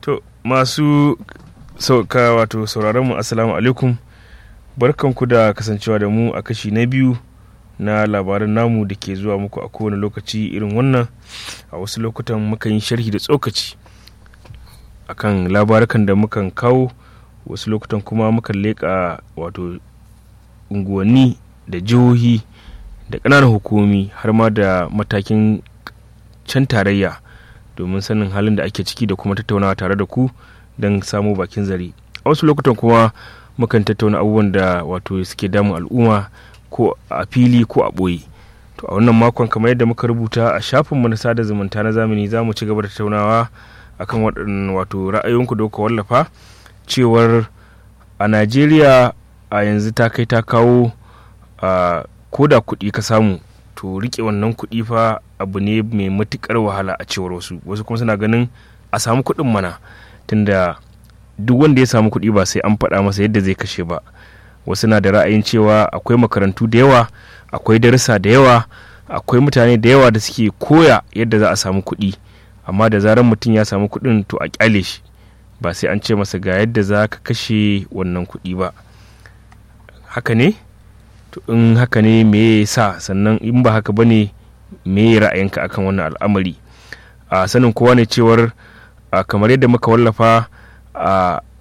To masu sauka wato sauraron mu assalamu alaikum barkanku da kasancewa da mu a kashi na biyu na labaran namu da ke zuwa muku a kowane lokaci irin wannan a wasu lokutan mukan yi sharhi da tsokaci akan labarukan da mukan kawo wasu lokutan kuma mukan leƙa wato unguwanni da jihohi da ƙananan hukumomi har ma da matakin can tarayya domin sanin halin da ake ciki da kuma tattaunawa tare da ku don samo bakin zare a wasu lokutan kuma mukan tattauna abubuwan da wato suke damun al'umma ko a fili ko a ɓoye to a wannan makon kamar yadda muka rubuta a shafinmu na sada zumunta na zamani za mu ci gaba da tattaunawa akan waɗannan wato ra'ayoyinku da kuka wallafa cewar a najeriya a yanzu ta kai ta kawo a ko da kuɗi ka samu to rike wannan kuɗi fa abu ne mai matuƙar wahala a cewar wasu wasu kuma suna ganin a samu kuɗin mana tunda duk wanda ya samu kuɗi ba sai an faɗa masa yadda zai kashe ba wasu na da ra'ayin cewa akwai makarantu da yawa akwai darussa da yawa akwai mutane da yawa da suke koya yadda za a samu kuɗi amma da zarar mutum ya samu kuɗin to a kyale shi ba sai an ce masa ga yadda za ka kashe wannan kuɗi ba haka ne to in haka ne me ya sa sannan in ba haka ba ne me ya ra'ayinka akan wannan al'amari a sanin kowa ne cewar kamar yadda muka wallafa a